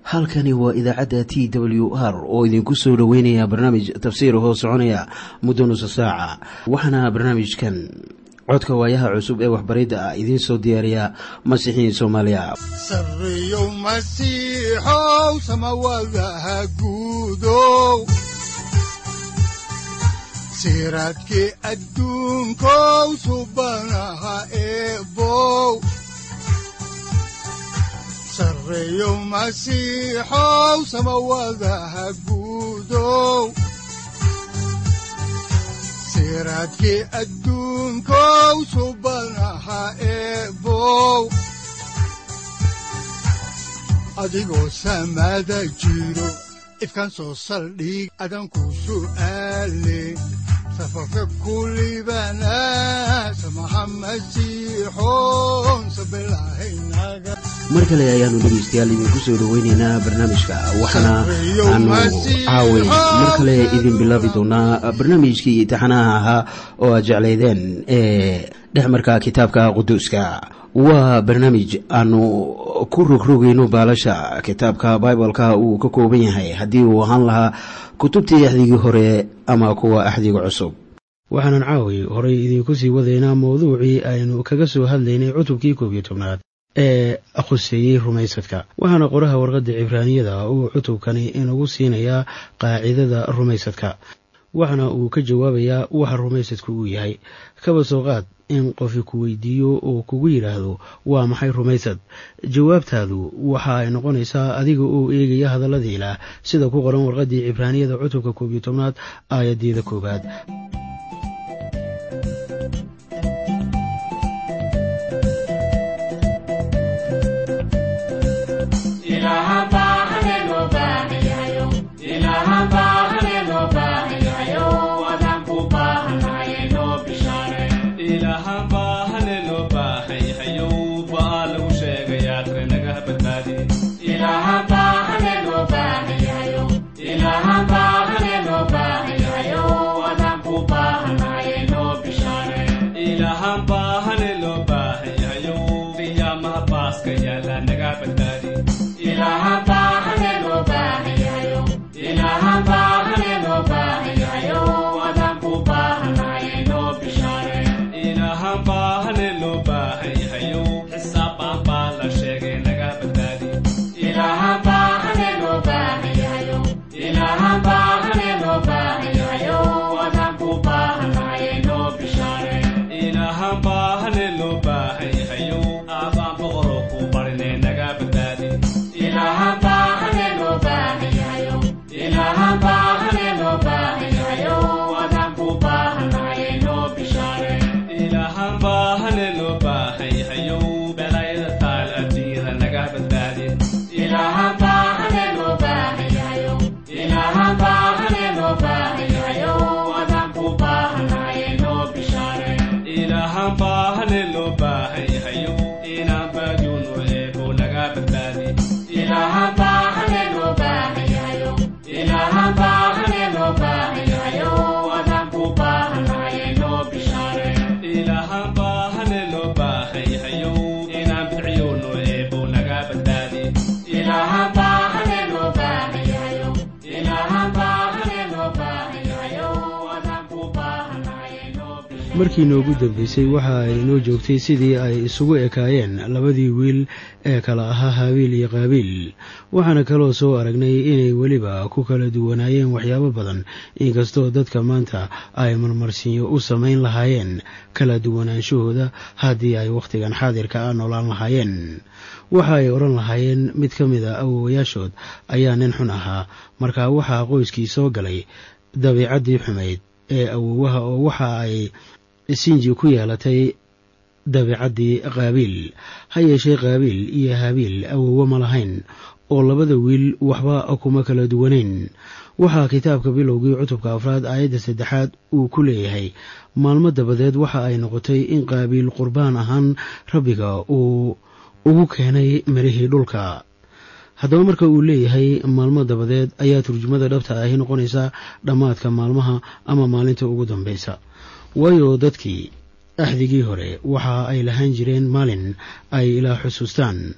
halkani waa idaacadda t w r oo idinku soo dhoweynaya barnaamij tafsiir hoo soconaya muddo nusa saaca waxaana barnaamijkan codka waayaha cusub ee waxbaridda ah idiin soo diyaariya masiixiin soomaaliya sareyow masiixow samawadaha guudow siraadkii adduunkow subanaha eebow sareyow masiixow samawadaha guudow siraadkii adduunkow subanaha eebow adigoo samada jiro ifkaan soo saldhig adanku su'aale safarka kulibana samaha masiixoon sabilahaynaga mar kale ayaanu dhegaystayaal idinku soo dhoweyneynaa barnaamijka waxaana aanu caaway mar kale idin bilaabi doonaa barnaamijkii imtixaanaha ahaa oo aad jeclaydeen ee dhexmarka kitaabka quduuska waa barnaamij aanu ku rogrogayno baalasha kitaabka bibaleka uu ka kooban yahay haddii uu ahaan lahaa kutubtii axdigii hore ama kuwa axdiga cusub waxaanan caaway horay idiinku sii wadaynaa mawduucii aynu kaga soo hadlaynay cutubkii koob iyo tobnaad ee khuseeyey rumaysadka waxaana qoraha warqadda cibraaniyada uu cutubkani inagu siinayaa qaacidada rumaysadka waxaana uu ka jawaabayaa waxa rumaysadku uu yahay kaba soo qaad in qofi ku weydiiyo oo kugu yidhaahdo waa maxay rumaysad jawaabtaadu waxa ay noqonaysaa adiga oo eegaya hadallada ilaah sida ku qoran warqaddii cibraaniyada cutubka koob iyo tobnaad aayaddeeda koowaad markii noogu dambeysay waxa ay inoo joogtay sidii ay isugu ekaayeen labadii wiil ee kala ahaa haabiil iyo qaabiil waxaana kaloo soo aragnay inay weliba ku kala duwanaayeen waxyaabo badan inkastoo dadka maanta ay marmarsiinyo u samayn lahaayeen kala duwanaanshahooda haddii ay wakhtigan xaadirka ah noolaan lahaayeen waxa ay odhan lahaayeen mid ka mid a awowayaashood ayaa nin xun ahaa markaa waxaa qoyskii soo galay dabiicaddii xumayd ee awowaha oo waxa ay sinji ku yeelatay dabiicaddii qaabiil ha yeeshee qaabiil iyo haabiil awowo ma lahayn oo labada wiil waxba kuma kala duwanayn waxaa kitaabka bilowgii cutubka afraad aayadda saddexaad uu ku leeyahay maalmo dabadeed waxa ay noqotay in qaabiil qurbaan ahaan rabbiga uu ugu keenay mirihii dhulka haddaba marka uu leeyahay maalmo dabadeed ayaa turjumada dhabta ahi noqonaysaa dhammaadka maalmaha ama maalinta ugu dambaysa waayo dadkii axdigii hore waxa ay lahaan jireen maalin ay ilaa xusuustaan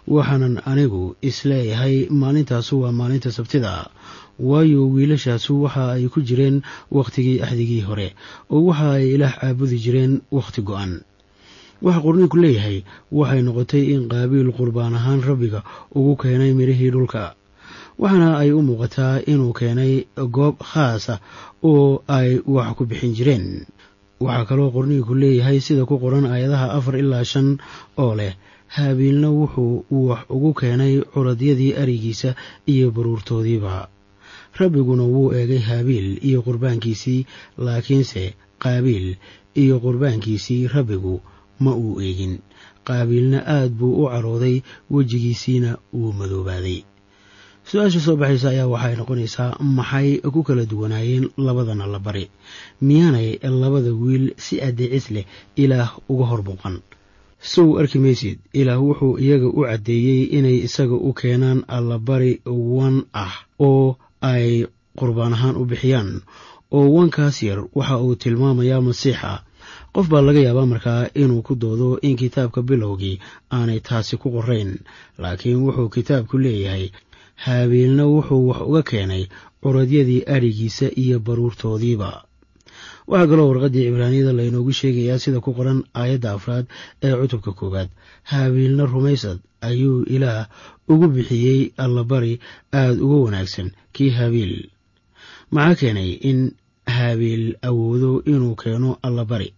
waxaanan anigu isleeyahay maalintaasu waa maalinta sabtida waayo wiilashaasu waxa ay ku jireen wakhtigii axdigii hore oo waxa ay ilaah caabudi jireen wakhti go-an waxa qorniinku leeyahay waxay noqotay in qaabiil qurbaan ahaan rabbiga ugu keenay midhihii dhulka waxaana ay u muuqataa inuu keenay goob khaasa oo ay wax ku bixin jireen waxaa kaloo qorniinku leeyahay sida ku qoran aayadaha afar ilaa shan oo leh haabiilna wuxuu wax ugu keenay curadyadii arigiisa iyo baruurtoodiiba rabbiguna wuu eegay haabiil iyo qurbaankiisii laakiinse qaabiil iyo qurbaankiisii rabbigu ma uu eegin qaabiilna aad buu u carooday wejigiisiina wuu madoobaaday su-aasha soo baxaysa ayaa waxay noqonaysaa maxay ku kala duwanaayeen labadana la bari miyaanay labada wiil si adeecis leh ilaah uga hor muuqan sow arki maysid ilaah wuxuu iyaga u caddeeyey inay isaga u keenaan allabari wan ah oo ay qurbaan ahaan u bixiyaan oo wankaas yar waxa uu tilmaamayaa masiixa qof baa laga yaabaa markaa inuu ku doodo in kitaabka bilowgii aanay taasi ku qorayn laakiin wuxuu kitaabku leeyahay haabiilna wuxuu wax uga keenay curadyadii adhigiisa iyo baruurtoodiiba waxaa kaloo warqaddii cibraaniyada laynoogu sheegayaa sida ku qoran aayadda afraad ee cutubka koowaad haabiilna rumaysad ayuu ilaah ugu bixiyey allabari aada uga wanaagsan kii haabiil maxaa keenay in haabiil awoodo inuu keeno allabari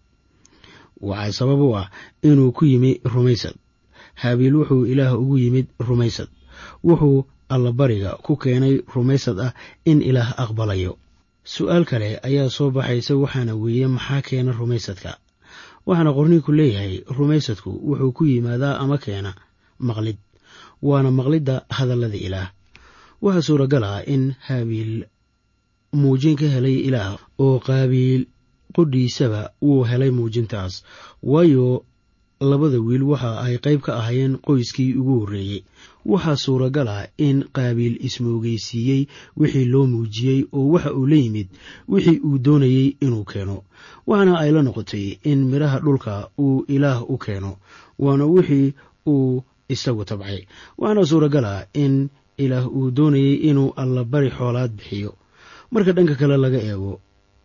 waxaa sabab u ah inuu ku yimi rumaysad haabiil wuxuu ilaah ugu yimid rumaysad wuxuu allabariga ku keenay rumaysad ah in ilaah aqbalayo su-aal kale ayaa soo baxaysa waxaana weeye maxaa keena rumaysadka waxaana qorniinku leeyahay rumaysadku wuxuu ku yimaadaa ama keena maqlid waana maqlidda hadallada ilaah waxaa suuragal ah in haabiil muujin ka helay ilaah oo qaabiil qudhiisaba wuu helay muujintaas waayo labada wiil waxa ay qayb ka ahaayeen qoyskii ugu horreeyey waxaa suuragal ah in qaabiil ismoogeysiiyey wixii loo muujiyey oo waxa uu la yimid wixii uu doonayey inuu keeno waxaana ay la noqotay in midhaha dhulka uu ilaah u keeno waana wixii uu isagu tabcay waxaana suuragal ah in ilaah uu doonayey inuu allabari xoolaad bixiyo marka dhanka kale laga eego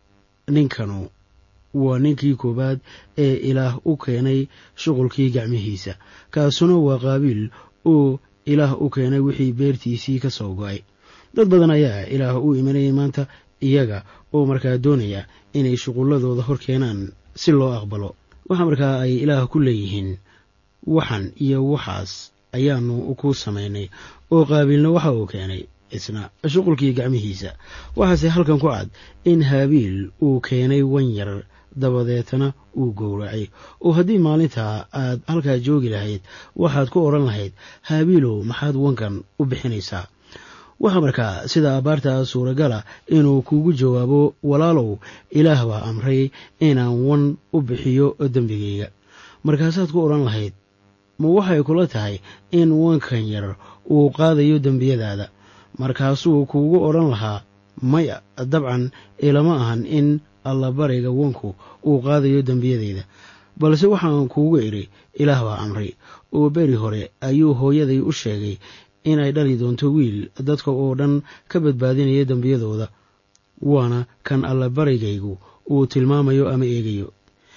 ninkanu waa ninkii koowaad ee ilaah u keenay shuqulkii gacmihiisa kaasuna waa qaabiil oo ilaah u keenay wixii beertiisii ka soo go-ay dad badan ayaa ilaah u imanayay maanta iyaga oo markaa doonaya inay shuqulladooda hor keenaan si loo aqbalo waxa markaa ay ilaah ku leeyihiin waxan iyo waxaas ayaanu ku samaynay oo qaabiilna waxa uu keenay isna shuqulkii gacmihiisa waxaase halkan ku cad in haabiil uu keenay wan yar dabadeetana uu gowracay oo haddii maalintaa aad halkaa joogi lahayd waxaad ku odhan lahayd haabiilow maxaad wankan u bixinaysaa waxaa markaa sida abaarta suuragala inuu kugu jawaabo walaalow ilaah baa amray inaan wan u bixiyo dembigayga markaasaad ku odhan lahayd ma waxay kula tahay in wankan yar uu qaadayo dembiyadaada markaasuu kuugu odhan lahaa maya dabcan ilama ahan in allabariga wanku uu qaadayo dembiyadayda balse waxaan kuugu idhi ilaah baa amray oo beri hore ayuu hooyaday u sheegay inay dhali doonto wiil dadka oo dhan ka badbaadinaya dembiyadooda waana kan allabarigaygu uu tilmaamayo ama eegayo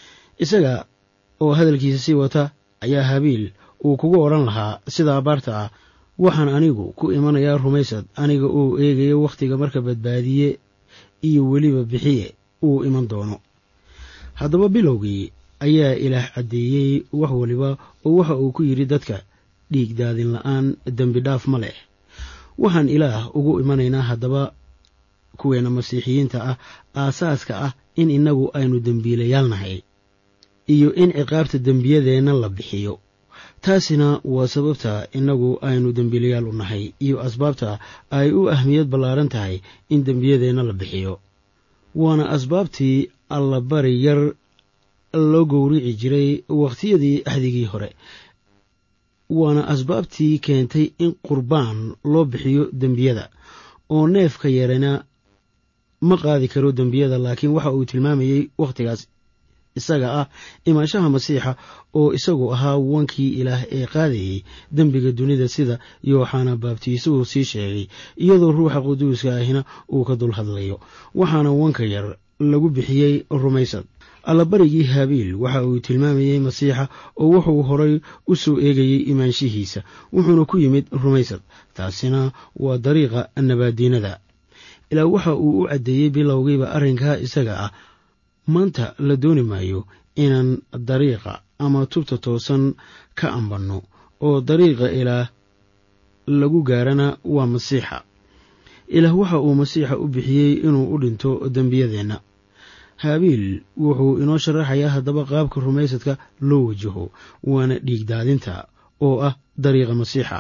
isaga oo hadalkiisa sii wata ayaa habiil uu kugu odhan lahaa sida abaarta ah waxaan anigu ku imanayaa rumaysad aniga oo eegayo wakhtiga marka badbaadiye iyo weliba bixiye uu iman doono haddaba bilowgii ayaa ilaah caddeeyey wax waliba oo waxa uu ku yidhi dadka dhiig daadin la-aan dembi dhaaf ma leh waxaan ilaah ugu imanaynaa haddaba kuweena masiixiyiinta ah aasaaska ah in innagu aynu dembiilayaal nahay iyo in ciqaabta dembiyadeenna la bixiyo taasina waa sababta innagu aynu dembiilayaal u nahay iyo asbaabta ay u ahmiyad ballaaran tahay in dembiyadeenna la bixiyo waana asbaabtii allabari yar loo gowrici jiray wakhtiyadii axdigii hore waana asbaabtii keentay in qurbaan loo bixiyo dembiyada oo neefka yarana ma qaadi karo dembiyada laakiin waxa uu tilmaamayey wakhtigaas isaga ah imaanshaha masiixa oo isagu ahaa wankii ilaah ee qaadayey dembiga dunida sida yooxana baabtiisuhu sii sheegay iyadoo ruuxa quduuska ahina uu ka dul hadlayo waxaana wanka yar lagu bixiyey rumaysad allabarigii haabiil waxa uu tilmaamayey masiixa oo wuxuu horay u soo eegayey imaanshihiisa wuxuuna ku yimid rumaysad taasina waa dariiqa nabaadiinada ilaa waxa uu u caddeeyey bilowgiiba arrinkaa isaga ah maanta la dooni maayo inaan dariiqa ama tubta toosan ka ambanno oo dariiqa ilaah lagu gaarana waa masiixa ilaah waxa uu masiixa u bixiyey inuu u dhinto dembiyadeenna haabiil wuxuu inoo sharaxayaa haddaba qaabka rumaysadka loo wajaho waana dhiigdaadinta oo ah dariiqa masiixa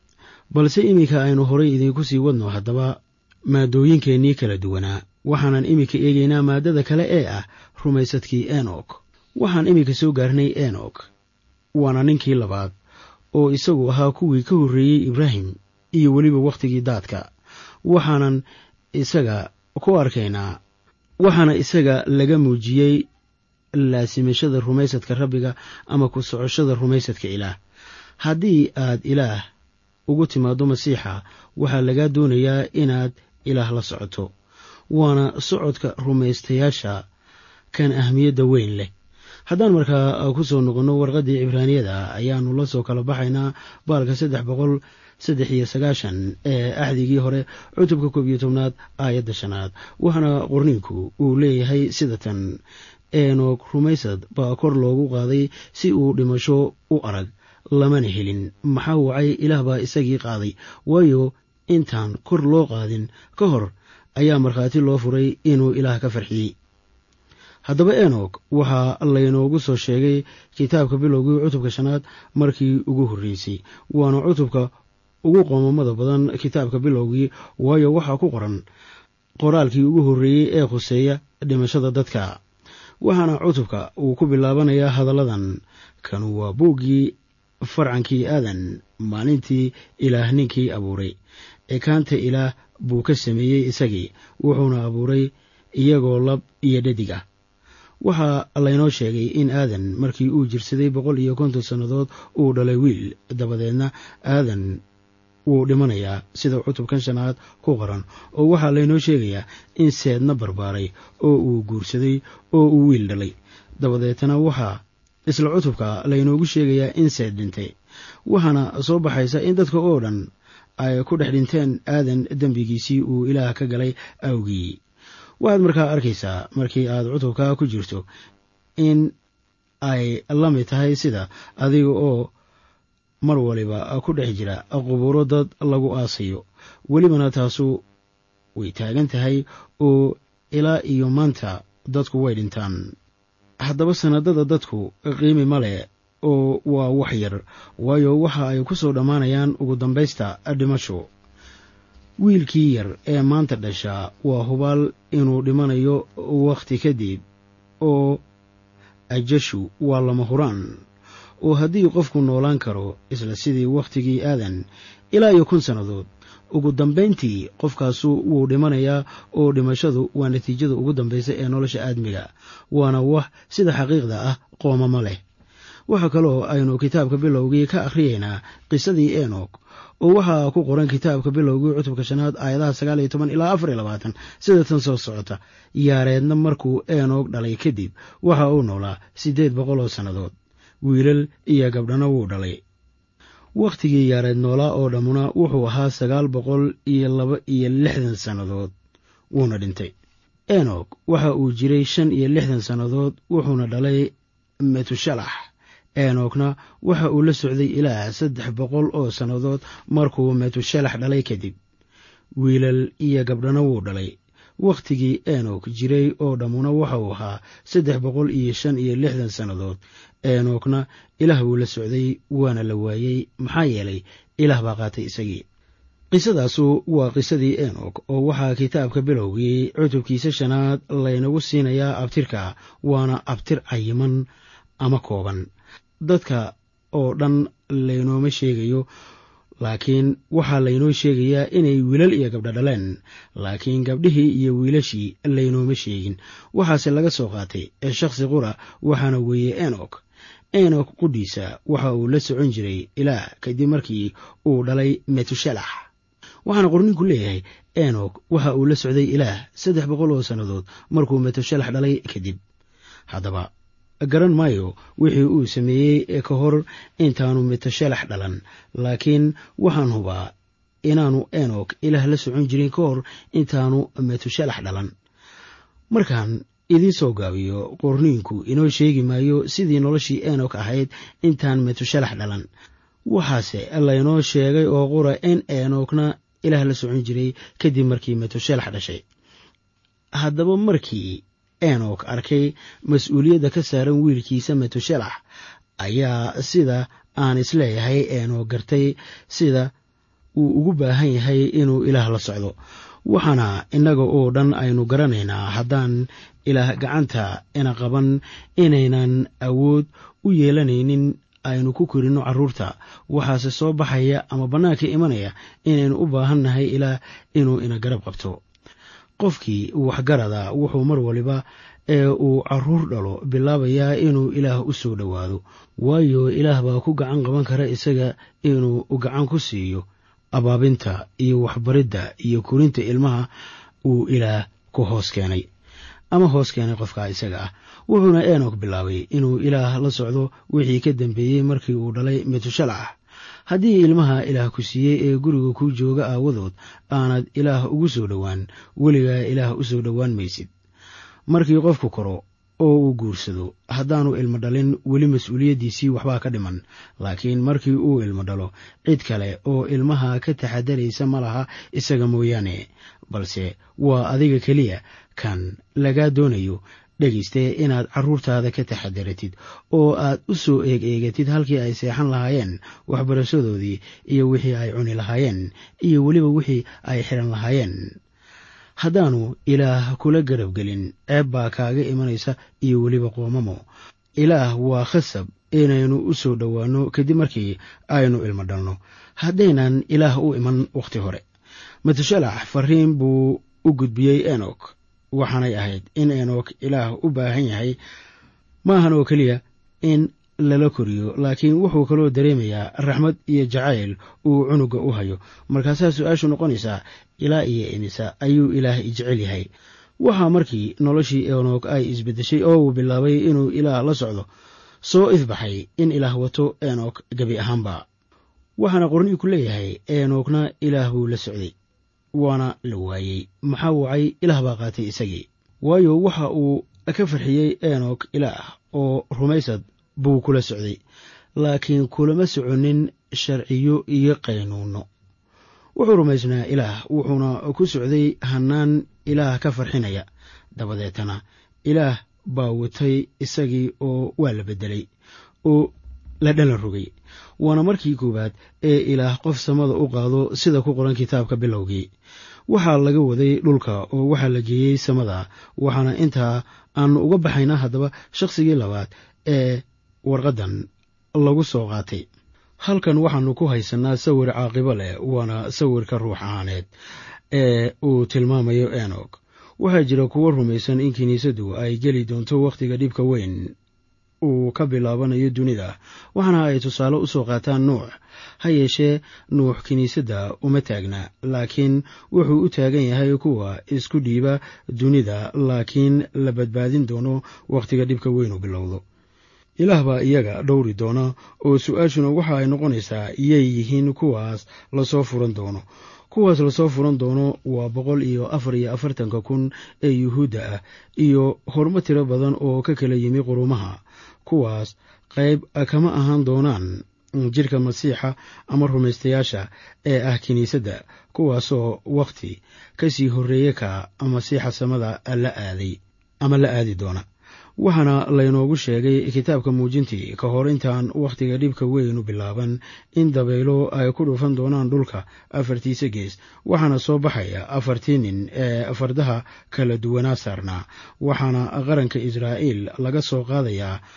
balse iminka aynu horay idiinku sii wadno haddaba maadooyinkeennii kala duwanaa waxaanan iminka eegaynaa maaddada kale ee ah rumaysadkii enok waxaan iminka soo gaarnay enok waana ninkii labaad oo isagu ahaa kuwii ka horreeyey ibraahim iyo weliba wakhtigii daadka waxaanan isaga ku arkaynaa waxaana isaga laga muujiyey laasimashada rumaysadka rabbiga ama ku socoshada rumaysadka ilaah haddii aad ilaah ugu timaaddo masiixa waxaa lagaa doonayaa inaad ilaah la socoto waana socodka rumaystayaasha kan ahmiyadda weyn leh haddaan markaa ku soo noqonno warqaddii cibraaniyada ayaannu la soo kala baxaynaa baalka saddex boqol saddex iyo sagaashan ee axdigii hore cutubka koob iyo tobnaad aayadda shanaad waxaana qorniinku uu leeyahay sida tan enoog rumaysad baa kor loogu qaaday si uu dhimasho u arag lamana helin maxaa wacay ilaah baa isagii qaaday waayo intaan kor loo qaadin ka hor ayaa markhaati loo furay inuu ilaah ka farxiyey haddaba enog waxaa laynoogu soo sheegay kitaabka bilowgii cutubka shanaad markii ugu horreysay waana cutubka ugu qoomamada badan kitaabka bilowgii waayo waxaa ku qoran qoraalkii ugu horreeyey ee khuseeya dhimashada dadka waxaana cutubka uu ku bilaabanayaa hadalladan kanu waa buuggii farcankii aadan maalintii ilaah ninkii abuuray ekaanta ilaah buu ka sameeyey isagii wuxuuna abuuray iyagoo lab iyo dhadig ah waxaa laynoo sheegay in aadan markii uu jirsaday boqol iyo konton sannadood uu dhalay wiil dabadeedna aadan wuu dhimanayaa sida cutubkan shanaad ku qoran oo waxaa laynoo sheegayaa in seedna barbaaray oo uu guursaday oo uu wiil dhalay dabadeetna waxaa isla cutubka laynoogu sheegayaa in seed dhintay waxaana soo baxaysa in dadka oo dhan ay ku dhex dhinteen aadan dembigiisii uu ilaah ka galay awgii waxaad markaa arkaysaa markii aad cutubka ku jirto in ay la mid tahay sida adiga oo mar waliba ku dhex jira qubuuro dad lagu aasayo welibana taasu way taagan tahay oo ilaa iyo maanta dadku way dhintaan haddaba sanadada dadku qiimi ma leh oo waa wax yar waayo waxa ay ku soo dhammaanayaan ugu dambaysta dhimasho wiilkii yar ee maanta dhashaa waa hubaal inuu dhimanayo wakhti kadib oo ajashu waa lama huraan oo haddii qofku noolaan karo isla sidii wakhtigii aadan ilaa iyo kun sannadood ugu dambayntii qofkaasu wuu dhimanayaa oo dhimashadu waa natiijada ugu dambaysa ee nolosha aadmiga waana wax sida xaqiiqda ah qoomamo leh waxaa kaloo aynu kitaabka bilowgii ka akhriyaynaa qisadii enok oo waxaa ku qoran kitaabka bilowgii cutubka shanaad aayadaha sagaal iyo toban ilaa afar iyo labaatan sida tan soo socota yaareedna markuu enok dhalay kadib waxa uu noolaa siddeed boqol oo sannadood wiilal iyo gabdhana wuu dhalay wakhtigii yaareed noolaa oo dhammuna wuxuu ahaa sagaal boqol iyo laba iyo lixdan sannadood wuuna dhintay enok waxa uu jiray shan iyo lixdan sannadood wuxuuna dhalay metushalax enokna waxa uu la socday ilaa saddex boqol oo sannadood markuu metushalax dhalay kadib wiilal iyo gabdhana wuu dhalay wakhtigii enok jiray oo dhammuna waxa uu ahaa saddex boqol iyo shan iyo lixdan sannadood enokna ilaah wuu la socday waana la waayey maxaa yeelay ilaah baa qaatay isagii qisadaasu waa qisadii enok oo waxaa kitaabka bilowgii cutubkiisa shanaad laynagu siinayaa abtirka waana abtir cayiman ama kooban dadka oo dhan laynooma sheegayo laakiin waxaa laynoo sheegayaa inay wiilal iyo gabdho dhaleen laakiin gabdhihii iyo wiilashii laynooma sheegin waxaase laga soo qaatay ee shakhsi qura waxaana weeye enok enok qudhiisa waxa uu la socon jiray ilaah kadib markii uu dhalay metushelax waxaana qorninku leeyahay enok waxa uu la socday ilaah saddex boqol oo sannadood markuu metushelax dhalay kadib haddaba garan maayo wixii uu sameeyey ka hor intaanu metushelax dhalan laakiin waxaan hubaa inaanu enok ilaah la socon jirin ka hor intaanu metushelax dhalan markaan idiin soo gaabiyo qorniinku inoo sheegi maayo sidii noloshii enok ahayd intaan metushelax dhalan waxaase laynoo sheegay oo qura in enokna ilaah la socon jiray kadib markii metushelax dhashay haddaba markii enok arkay mas-uuliyadda ka saaran wiilkiisa metushelax ayaa sida aan isleeyahay enok gartay sida uu ugu baahan yahay inuu ilaah la socdo waxaana innaga oo dhan aynu garanaynaa haddaan ilaah gacanta ina qaban inaynan awood u yeelanaynin aynu ku korinno carruurta waxaase soo baxaya ama bannaanka imanaya inaynu u baahan nahay ilaah inuu ina garab qabto qofkii waxgarada wuxuu mar waliba ee uu carruur dhalo bilaabayaa inuu ilaah u soo dhowaado waayo ilaah baa ku gacan qaban kara isaga inuu gacan ku siiyo abaabinta iyo waxbaridda iyo korinta ilmaha uu ilaah ku hoos keenay ama hoos keenay qofkaa isaga ah wuxuuna enok bilaabay inuu ilaah la socdo wixii ka dambeeyey markii uu dhalay metushalax haddii ilmaha ilaah ku siiyey ee guriga kuu jooga aawadood aanad ilaah ugu soo dhowaan weligaa ilaah u soo dhowaan maysid markii qofku koro oo uu guursado haddaanu ilmo dhalin weli mas-uuliyaddiisii waxbaa ka dhiman laakiin markii uu ilmo dhalo cid kale oo ilmaha ka taxadaraysa ma laha isaga mooyaane balse waa adiga keliya kan lagaa doonayo dhegayste inaad carruurtaada ka taxadaratid oo aad u soo eeg eegatid halkii ay seexan lahaayeen waxbarashadoodii iyo wixii ay cuni lahaayeen iyo weliba wixii ay xiran lahaayeen haddaanu ilaah kula garab gelin ceeb baa kaaga imanaysa iyo weliba qoomamo ilaah waa khasab inaynu u soo dhowaanno kadib markii aynu ilmo dhalno haddaynan ilaah u iman wakhti hore matashalax fariin buu u gudbiyey enok waxaanay ahayd in enok ilaah u baahan yahay maahan oo keliya in lala koriyo laakiin wuxuu kaloo dareemayaa raxmad iyo jacayl uu cunuga u hayo markaasaa su-aashu noqonaysaa ilaa iyo imisa ayuu ilaah jecel yahay waxaa markii noloshii enok ay isbeddeshay oo uu bilaabay inuu ilaah la socdo soo ifbaxay in ilaah wato enok gebi ahaanba waxaana qorniinku leeyahay enokna ilaah buu la socday waana la waayey maxaa wacay ilaah baa qaatay isagii waayo waxa uu ka farxiyey enok ilaah oo rumaysad buu kula socday laakiin kulama soconin sharciyo iyo qaynuunno wuxuu rumaysnaa ilaah wuxuuna ku socday hannaan ilaah ka farxinaya dabadeetana ilaah baa watay isagii oo waa la beddelay oo la dhalan rogay waana markii koowaad ee ilaah qof samada u qaado sida ku qoran kitaabka bilowgii waxaa laga waday dhulka oo waxaa la geeyey samada waxaana intaa aanu uga baxaynaa haddaba shakhsigii labaad ee warqaddan lagu soo qaatay halkan waxaanu ku haysanaa sawir caaqibo leh waana sawirka ruux ahaaneed ee uu tilmaamayo enok waxaa jira kuwo rumaysan in kiniisaddu ay geli doonto wakhtiga dhibka weyn uu ka bilaabanayo dunida waxaana ay tusaale u soo qaataan nuux ha yeeshee nuux kiniisadda uma taagna laakiin wuxuu u taagan yahay kuwa isku dhiiba dunida laakiin la badbaadin doono wakhtiga dhibka weyn uu bilowdo ilaah baa iyaga dhowri doona oo su-aashuna waxa ay noqonaysaa yay yihiin kuwaas lasoo furan doono kuwaas lasoo furan doono waa boqol iyo afar iyo afartanka kun ee yuhuudda ah iyo hormo tiro badan oo ka kala yimi qurumaha kuwaas qayb kama ahaan doonaan jidhka masiixa ama rumaystayaasha ee ah kiniisadda kuwaasoo wakhti ka sii horreeye ka masiixa samada la aaday ama la aadi doona waxaana laynoogu sheegay kitaabka muujintii ka hor intaan wakhtiga dhibka weynu bilaaban in dabaylo ay ku dhufan doonaan dhulka afartiisa gees waxaana soo baxaya afartii nin ee fardaha kala duwanaa saarnaa waxaana qaranka israa'iil laga soo qaadayaa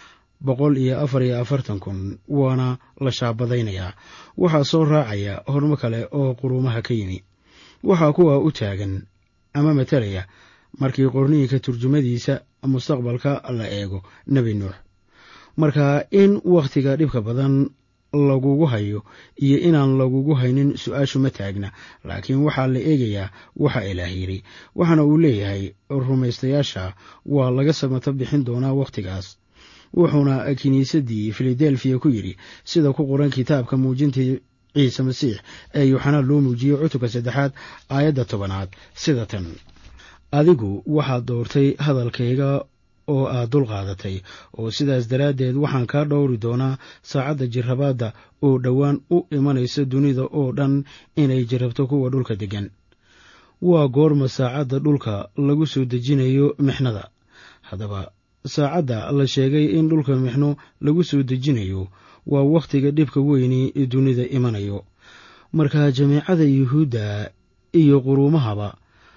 boqol iyo afar iyo afartan kun waana la shaabadaynayaa waxaa soo raacaya hormo kale oo quruumaha ka yimi waxaa kuwa u taagan ama matalaya markii qorniinka turjumadiisa mustaqbalka la eego nebi nuux marka in wakhtiga dhibka badan lagugu hayo iyo inaan lagugu haynin su-aashu ma taagna laakiin waxaa la eegayaa waxa ilaah yidhi waxaana uu leeyahay rumaystayaasha waa laga samato bixin doonaa wakhtigaas wuxuuna kiniisaddii filadelfiya ku yidhi sida ku qoran kitaabka muujintii ciise masiix ee yuuxanaa loo muujiyey cutubka saddexaad aayadda tobanaad sida tan adigu waxaad doortay hadalkayga oo aad dul qaadatay oo sidaas daraaddeed waxaan kaa dhowri doonaa saacadda jirrabaadda oo dhowaan u imanaysa dunida oo dhan inay jirrabto kuwa dhulka deggan waa goorma saacadda dhulka lagu soo dejinayo mixnada haddaba saacadda la sheegay in dhulka mixno lagu soo dejinayo waa wakhtiga dhibka weyni dunida imanayo marka jameecada yuhuudda iyo quruumahaba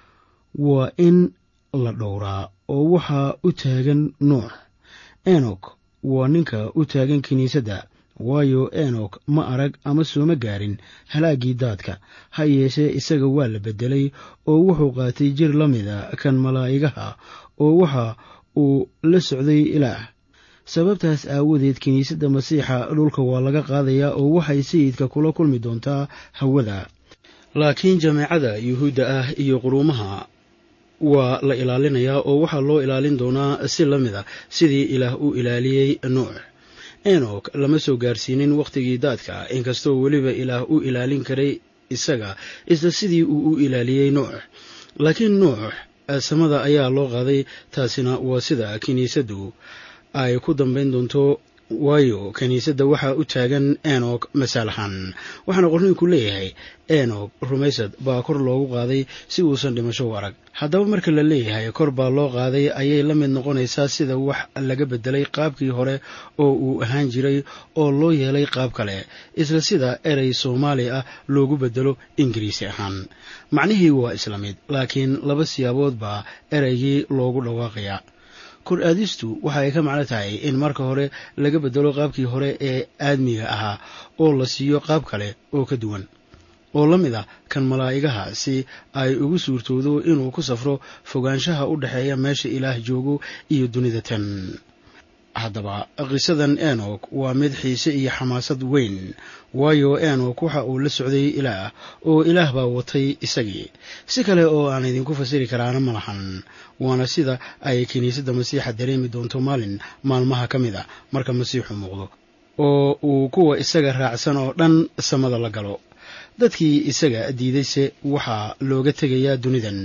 waa in la dhowraa oo waxaa u taagan nuux enok waa ninka u taagan kiniisadda waayo enok ma arag ama sooma gaarin halaaggii daadka ha yeeshee isaga waa la beddelay oo wuxuu qaatay jir la mida kan malaa'igaha oo waxa uu la socday ilaah sababtaas aawadeed kiniisadda masiixa dhulka waa laga qaadayaa oo waxay sayidka kula kulmi doontaa hawada laakiin jameecada yuhuudda ah iyo quruumaha waa la ilaalinayaa oo waxaa loo ilaalin doonaa si la mid a sidii ilaah u ilaaliyey nuux enok lama soo gaarsiinin wakhtigii daadka inkastoo weliba ilaah u ilaalin karay isaga isla sidii uu u ilaaliyey nuux laakiin nuux samada ayaa loo qaaday taasina waa sida kiniisaddu ay ku dambayn doonto waayo kiniisadda waxaa u taagan enok masaalahan waxaana qorniinku leeyahay enok rumaysad baa kor loogu qaaday si uusan dhimasho u arag haddaba marka la leeyahay kor baa loo qaaday ayay la mid noqonaysaa sida wax laga beddelay qaabkii hore oo uu ahaan jiray oo loo yeelay qaab kale isla sida erey soomaali ah loogu beddelo ingiriisi ahaan macnihii waa isla mid laakiin laba siyaabood baa ereygii loogu dhawaaqayaa kor aadistu waxa ay ka macno tahay in marka hore laga bedelo qaabkii hore ee aadmiga ahaa oo la siiyo qaab kale oo ka duwan oo la mid ah kan malaa'igaha si ay ugu suurtoodo inuu ku safro fogaanshaha u dhexeeya meesha ilaah joogo iyo dunida tan haddaba qisadan enok waa mid xiise iyo xamaasad weyn waayo enok waxa uu la socday ilaah oo ilaah baa watay isagii si kale oo aan idinku fasiri karaana ma lahan waana sida ay kiniisadda masiixa dareemi doonto maalin maalmaha ka mid a marka masiixu muuqdo oo uu kuwa isaga raacsan oo dhan samada la galo dadkii isaga diidayse waxaa looga tegayaa dunidan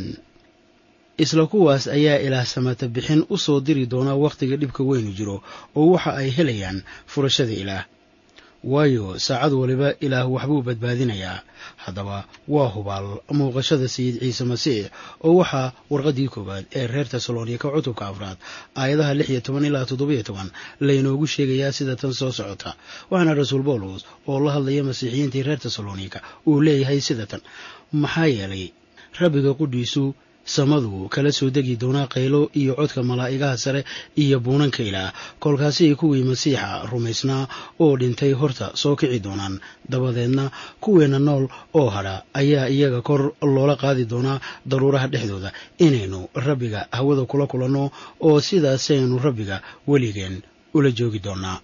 isla kuwaas ayaa ilaah samata bixin u soo diri doonaa wakhtiga dhibka weynu jiro oo waxa ay helayaan furashada ilaah waayo saacad waliba ilaah waxbuu badbaadinayaa haddaba waa hubaal muuqashada sayid ciise masiix oo waxaa warqaddii koowaad ee reer tesalonika cutubka afraad aayadaha lix iyo toban ilaa toddobiyo toban laynoogu sheegayaa sida tan soo socota waxaana rasuul bawlos oo la hadlaya masiixiyiintii reer tesalonika uu leeyahay sida tan maxaa yeelay rabbiga qudhiisu samadu kala soo degi doonaa qaylo iyo codka malaa'igaha sare iyo buunanka ilaah kolkaasay kuwii masiixa rumaysnaa oo dhintay horta soo kici doonaan dabadeedna kuweenna nool oo hadha ayaa iyaga kor loola qaadi doonaa daruuraha dhexdooda inaynu rabbiga hawada kula kulanno oo sidaasaynu rabbiga weligeen ula joogi doonnaa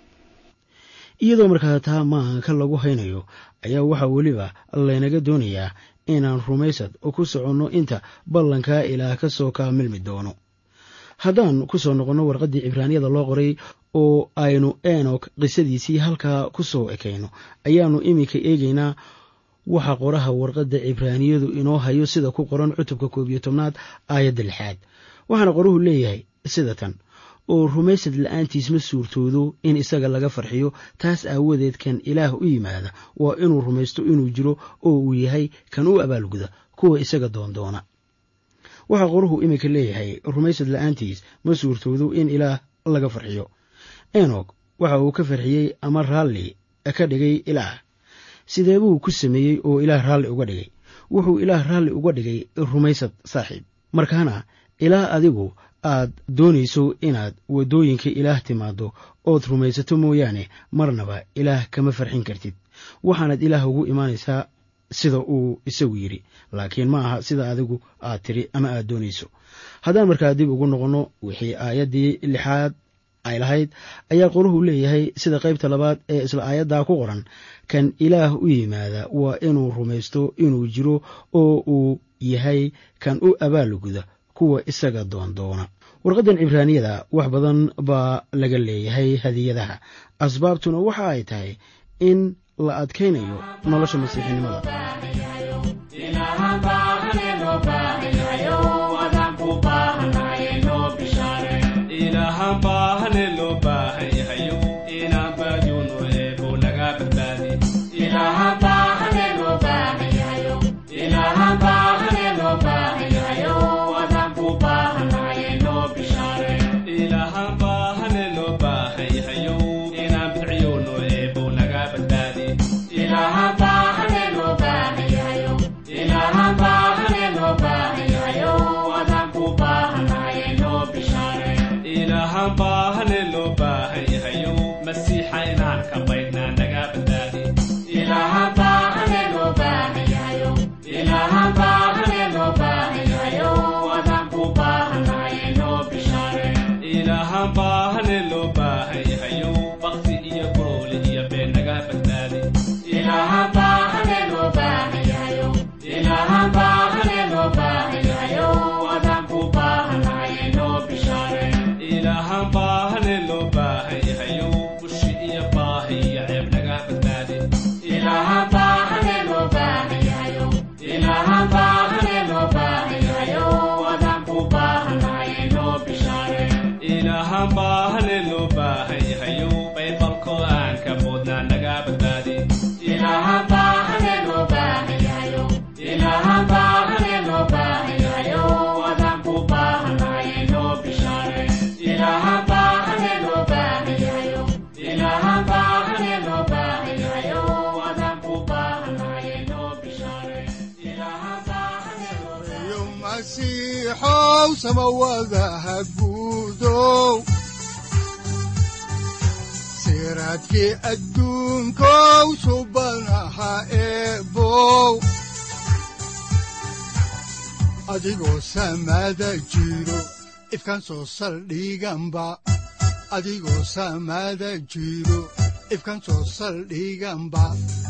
iyadoo markaa taa maanka lagu haynayo ayaa waxaa weliba laynaga doonayaa inaan rumaysad ku soconno inta ballankaa ilaah ka soo kaamilmi doono haddaan ku soo noqonno warqaddii cibraaniyada loo qoray oo aynu enok qisadiisii halkaa ku soo ekayno ayaannu iminka eegaynaa waxa qoraha warqadda cibraaniyadu inoo hayo sida ku qoran cutubka koob iyo tobnaad aayadda lixaad waxaana qoruhu leeyahay sida tan oo rumaysad la-aantiis ma suurtoodo in isaga laga farxiyo taas aawadeed kan ilaah u yimaada waa inuu rumaysto inuu jiro oo uu yahay kan u abaalguda kuwa isaga doondoona waxaa qoruhu iminka leeyahay rumaysad la-aantiis ma suurtoodo in ilaah laga farxiyo enok waxa uu ka farxiyey ama raalli ka dhigay ilaah sidee buu ku sameeyey oo ilaah raalli uga dhigay wuxuu ilaah raalli uga dhigay rumaysad saaxiib markaana ilaa adigu aad doonayso inaad waddooyinka ilaah timaaddo ood rumaysato mooyaane marnaba ilaah kama farxin kartid waxaanaad ilaah ugu imaanaysaa sida uu isagu yidhi laakiin ma aha sida adigu aad tiri ama aad doonayso haddaan markaa dib ugu noqonno wixii aayaddii lixaad ay lahayd ayaa qoruhu leeyahay sida qaybta labaad ee isla aayaddaa ku qoran kan ilaah u yimaada waa inuu rumaysto inuu jiro oo uu yahay kan u abaalguda kuwa isaga doondoona warqaddan cibraaniyada wax badan baa laga leeyahay hadiyadaha asbaabtuna waxa ay tahay in la adkaynayo nolosha masiixinimada siraadkii adduunkow subanaha eebow adigoo samaada jiro ifkan soo saldhiganba adigoo samaada jiro ifkan soo saldhiganba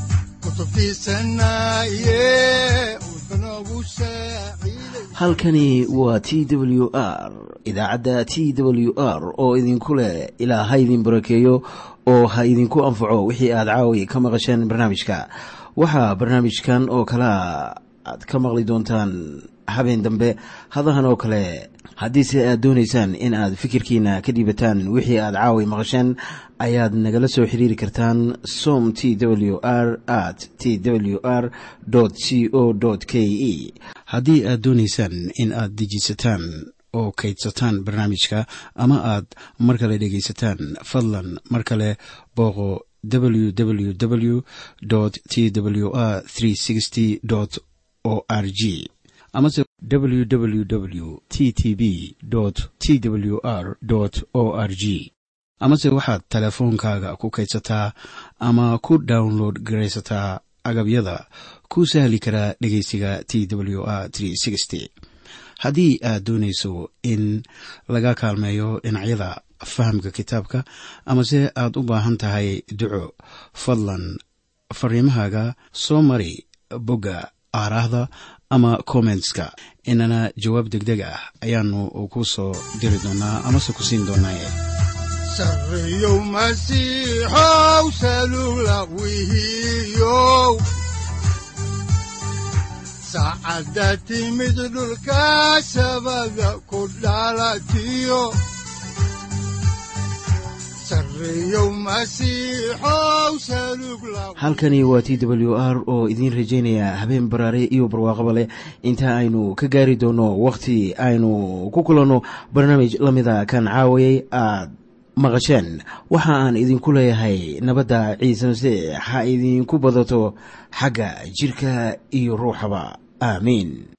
halkani waa t w r idaacadda t w r oo idinku leh ilaa ha idin barakeeyo oo ha idinku anfaco wixii aad caawi ka maqasheen barnaamijka waxaa barnaamijkan oo kalea aad ka maqli doontaan habeen dambe hadahan oo kale haddiise aad doonaysaan in aad fikirkiina ka dhiibataan wixii aad caawi maqasheen ayaad nagala soo xiriiri kartaan som t w r at t w r c o k e haddii aad doonaysaan in aad dejiisataan oo kaydsataan barnaamijka ama aad mar kale dhegaysataan fadlan mar kale booqo www t w r o r g amase www t t b t w r o r g amase waxaad teleefoonkaaga ku kaydsataa ama ku download garaysataa agabyada ku sahli karaa dhegeysiga t w r haddii aad doonayso in laga kaalmeeyo dhinacyada fahamka kitaabka amase aad u baahan tahay duco fadlan fariimahaaga soo mari bogga aaraahda ama kommentska inana jawaab deg deg ah ayaanu ku soo diri doonaa amase ku siin doonaaye sareyow masiixow salula wihiyow saacadda timid dhulka sabada ku dhalatiyo halkani waa t w r oo idiin rajaynaya habeen baraare iyo barwaaqaba leh inta aynu ka gaari doono wakhti aynu ku kulanno barnaamij la mida kan caawayay aad maqasheen waxa aan idinku leeyahay nabadda ciise masiix ha idinku badato xagga jidhka iyo ruuxaba aamiin